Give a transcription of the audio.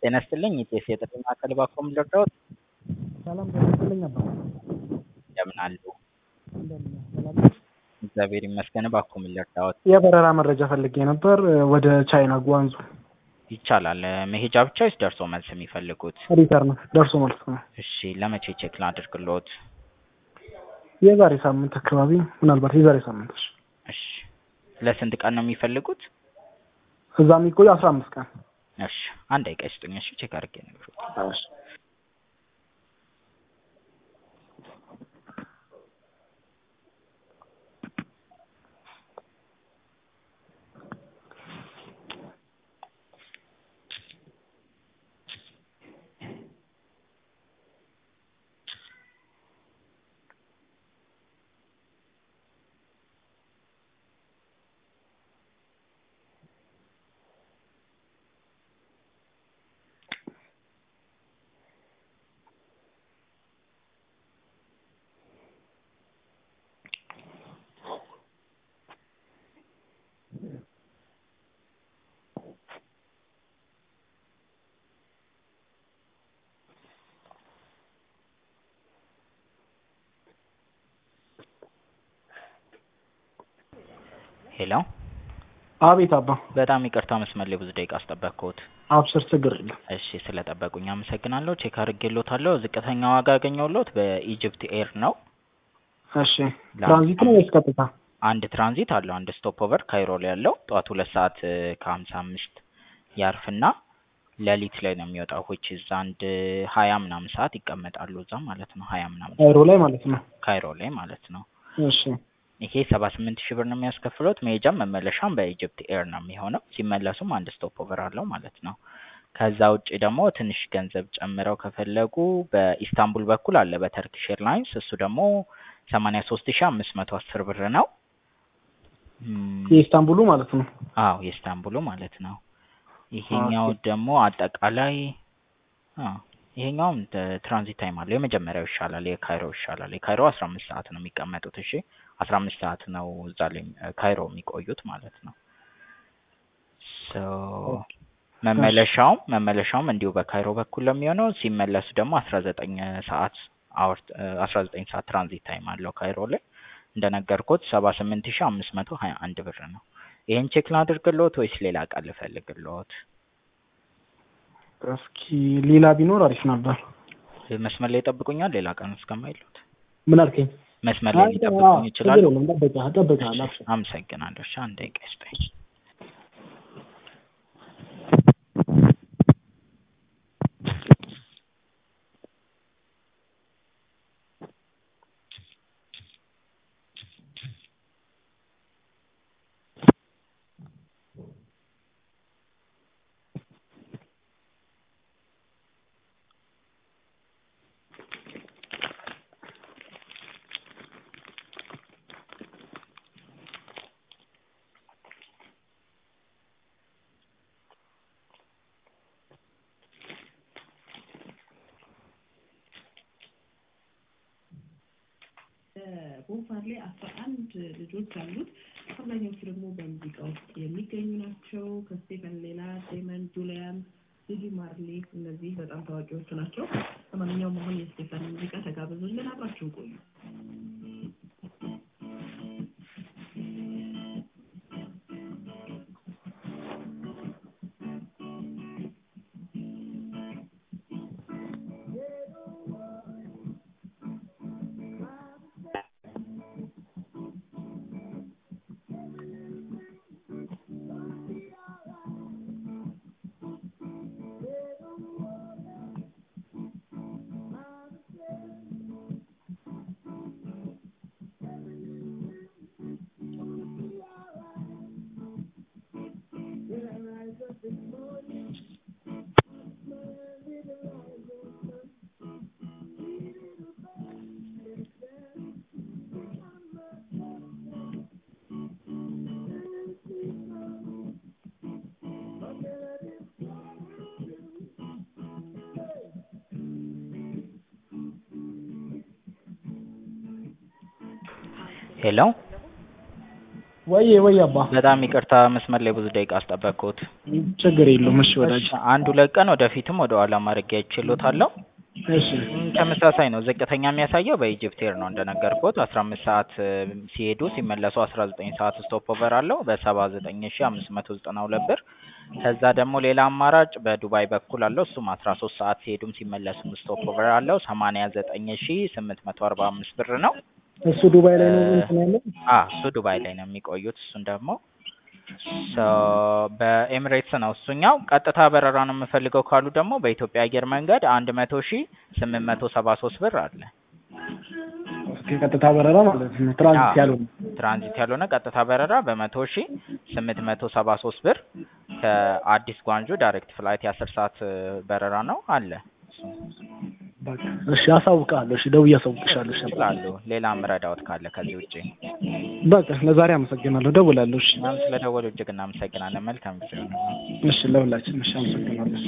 ጤና ይስጥልኝ ኢቴስ የጥሪ ማዕከል ባክዎ ልርዳዎት? ሰላም ጤና ይስጥልኝ አባ እንደምን አሉ? እንደምን ነህ? ሰላም ነህ? እግዚአብሔር ይመስገን ባክዎ ልርዳዎት? የበረራ መረጃ ፈልጌ ነበር ወደ ቻይና ጓንዙ። ይቻላል መሄጃ ብቻ ወይስ ደርሶ መልስ የሚፈልጉት? ሪተርን ደርሶ መልስ ነው። እሺ ለመቼ ቼክ ላድርግልዎት? የዛሬ ሳምንት አካባቢ ምናልባት የዛሬ ሳምንት። እሺ እሺ ለስንት ቀን ነው የሚፈልጉት? እዛ የሚቆዩ አስራ አምስት ቀን። እሺ አንድ ደቂቃ ይስጡኝ እሺ ቼክ አድርጌ እነግርዎታለሁ። እሺ ሄሎ አቤት አባ በጣም ይቅርታ መስመር ላይ ብዙ ደቂቃ አስጠበቅኩት። አብሽር ችግር የለም። እሺ ስለጠበቁኝ አመሰግናለሁ። ቼክ አድርጌልዎታለሁ። ዝቅተኛ ዋጋ ያገኘሁልዎት በኢጅፕት ኤር ነው። እሺ ትራንዚት ነው ወይስ ቀጥታ? አንድ ትራንዚት አለው። አንድ ስቶፕ ኦቨር ካይሮ ላይ ያለው ጠዋት ሁለት ሰዓት ከሀምሳ አምስት ያርፍና ሌሊት ላይ ነው የሚወጣው። ዊች እዛ አንድ ሀያ ምናምን ሰዓት ይቀመጣሉ እዛ ማለት ነው። ሀያ ምናምን ካይሮ ላይ ማለት ነው። ካይሮ ላይ ማለት ነው። እሺ ይሄ ሰባ ስምንት ሺህ ብር ነው የሚያስከፍሉት። መሄጃም መመለሻም በኢጅፕት ኤር ነው የሚሆነው። ሲመለሱም አንድ ስቶፕ ኦቨር አለው ማለት ነው። ከዛ ውጭ ደግሞ ትንሽ ገንዘብ ጨምረው ከፈለጉ በኢስታንቡል በኩል አለ በተርኪሽ ኤርላይንስ እሱ ደግሞ ሰማንያ ሶስት ሺህ አምስት መቶ አስር ብር ነው። ም፣ የኢስታንቡሉ ማለት ነው። አዎ የኢስታንቡሉ ማለት ነው። ይሄኛው ደግሞ አጠቃላይ አዎ ይሄኛውም ተ- ትራንዚት ታይም አለው። የመጀመሪያው ይሻላል፣ የካይሮ ይሻላል። የካይሮ አስራ አምስት ሰዓት ነው የሚቀመጡት። እሺ አስራ አምስት ሰዓት ነው እዛ ላይ ካይሮ የሚቆዩት ማለት ነው። ሶ መመለሻውም መመለሻውም እንዲሁ በካይሮ በኩል ለሚሆነው ሲመለሱ ደግሞ አስራ ዘጠኝ ሰዓት አወር አስራ ዘጠኝ ሰዓት ትራንዚት ታይም አለው ካይሮ ላይ እንደነገርኩት ሰባ ስምንት ሺህ አምስት መቶ ሀያ አንድ ብር ነው። ይሄን ቼክ ላድርግልዎት ወይስ ሌላ ቃል ልፈልግልዎት? እስኪ ሌላ ቢኖር አሪፍ ነበር። መስመር ላይ ይጠብቁኛል ሌላ ቀን እስከማይሉት ምን አልከኝ? መስመር ላይ ሊጠብቁኝ ይችላሉ? ችግር የለም እጠብቅሃለሁ እጠብቅሃለሁ አብሽር። አመሰግናለሁ። እሺ አንድ ደቂቃ ይስጠኝ። ቦምባርሌ አስራ አንድ ልጆች አሉት። አብዛኛዎቹ ደግሞ በሙዚቃ ውስጥ የሚገኙ ናቸው። ከስቴፈን ሌላ ዴመን፣ ጁሊያን፣ ዲዲ ማርሌ እነዚህ በጣም ታዋቂዎቹ ናቸው። ለማንኛውም አሁን የስቴፈን ሙዚቃ ተጋብዙልን፣ አብራችሁ ቆዩ። ሄሎ ወይ ወይ አባ በጣም ይቅርታ መስመር ላይ ብዙ ደቂቃ አስጠበቅኩት። ችግር የለውም። እሺ ወዳጅ አንድ ሁለት ቀን ወደፊትም ወደ ኋላ ማድረግ አይችሎታለሁ። እሺ ተመሳሳይ ነው። ዝቅተኛ የሚያሳየው በኢጅፕት ኤር ነው እንደነገርኩት አስራ አምስት ሰዓት እ ሲሄዱ ሲመለሱ አስራ ዘጠኝ ሰዓት ስቶፕ ኦቨር አለው በሰባ ዘጠኝ ሺ አምስት መቶ ዘጠና ሁለት ብር። ከዛ ደግሞ ሌላ አማራጭ በዱባይ በኩል አለው እሱም አስራ ሶስት ሰዓት ሲሄዱም ሲመለሱም ስቶፕ ኦቨር አለው ሰማንያ ዘጠኝ ሺ ስምንት መቶ አርባ አምስት ብር ነው። እሱ ዱባይ ላይ ነው እንትን ያለው። አ እሱ ዱባይ ላይ ነው የሚቆዩት። እሱን ደግሞ ሶ በኤሚሬትስ ነው እሱኛው። ቀጥታ በረራ ነው የምፈልገው ካሉ ደግሞ በኢትዮጵያ አየር መንገድ አንድ መቶ ሺ ስምንት መቶ ሰባ ሶስት ብር አለ። ኦኬ ቀጥታ በረራ ማለት ነው። ትራንዚት ያለው ትራንዚት ያልሆነ ቀጥታ በረራ በመቶ ሺ ስምንት መቶ ሰባ ሶስት ብር ከአዲስ ጓንጆ ዳይሬክት ፍላይት የአስር ሰዓት እ በረራ ነው አለ። በቃ እሺ አሳውቅሃለሁ። እሺ ደውዬ አሳውቅሻለሁ። እሺ ይችላሉ። ሌላ ምረዳዎት ካለ ከዚህ ውጭ በቃ ለዛሬ አመሰግናለሁ። ደውላለሁ። እሺ እኛም ስለደወሉ እጅግ እናመሰግናለን። መልካም ጊዜ ነው። እሺ ለሁላችን እሺ አመሰግናለሁ።